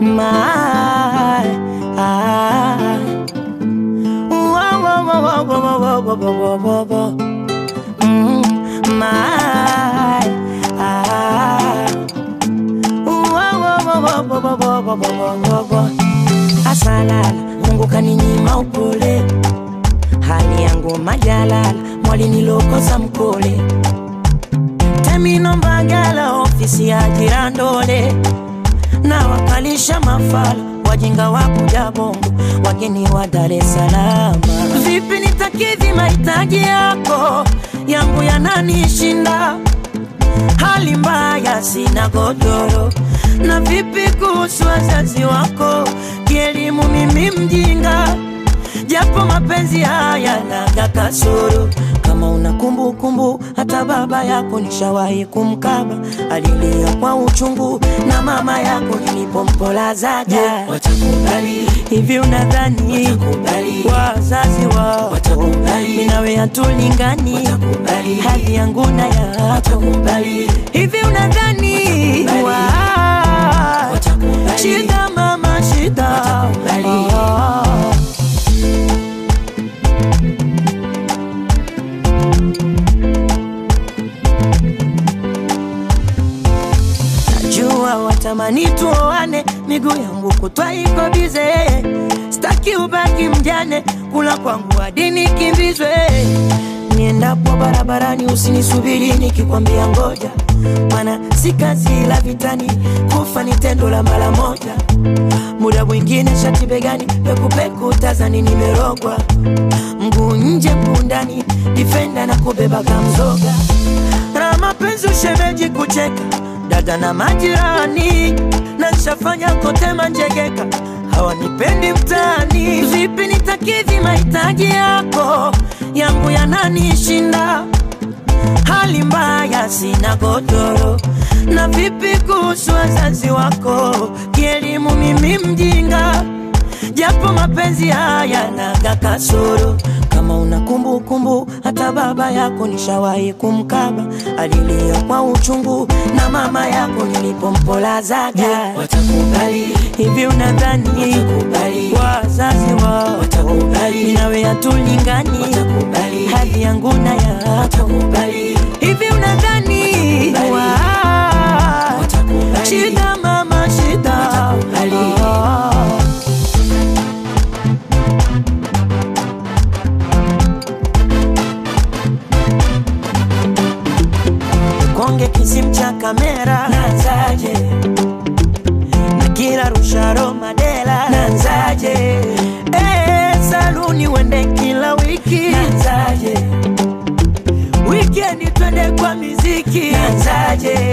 my ah. Whoa, whoa, whoa, whoa, whoa, whoa, whoa, whoa, whoa. Mm, my ah. Whoa, whoa, whoa, whoa, whoa, whoa, whoa, whoa, whoa, whoa. Asalala, Mungu kaninyima upole, hali yangu majalala, mwalinilokosa mkole Temino Mbagala, ofisi ya Jirandole, na wakalisha mafala wajinga wa kuja Bongo, wageni wa Dar es Salaam. Vipi nitakidhi mahitaji yako, yangu yananishinda, hali mbaya, sina godoro. Na vipi kuhusu wazazi wako, kielimu mimi mjinga japo mapenzi haya naga kasoro. Kama una kumbukumbu, hata baba yako nishawahi kumkaba, alilia kwa uchungu, na mama yako nilipompolazaga. watakubali Hivi unadhani Watakubali. wazazi wao Watakubali. mimi nawe hatulingani, Watakubali. hali yangu na yako watakubali hivi unadhani Watakubali. wa- Watakubali. shida mama shida Watakubali. Ah. Najua watamani tuoane, miguu yangu kutwa iko bize, staki ubaki mjane, kula kwangu hadi nikimbizwe. Niendapo barabarani usinisubiri nikikwambia ngoja, maana si kazi la vitani, kufa ni tendo la mara moja. Muda mwingine shati begani, pekupeku tazani nimerogwa, mguu nje mguu ndani, difenda na kubeba kamzoga na mapenzi ushemeji kucheka dada na majirani na nshafanya kote manjegeka hawanipendi mtaani vipi nitakidhi mahitaji yako yangu yananishinda hali mbaya sina godoro na vipi kuhusu wazazi wako kielimu mimi mjinga japo mapenzi haya naga kasoro kama una kumbukumbu hata baba yako nishawahi kumkaba alilia kwa uchungu na mama yako nilipompolazaga watakubali hivi unadhani Watakubali. wazazi wao Watakubali. nawe hatulingani Watakubali. hali yangu na yako watakubali hivi unadhani Watakubali. wa- Watakubali. shida mama shida Watakubali. Ah. konge kisim cha kamera nanzaje na kila rusharo madela nanzaje Eh, saluni wende kila wiki nanzaje wikendi twende kwa miziki nanzaje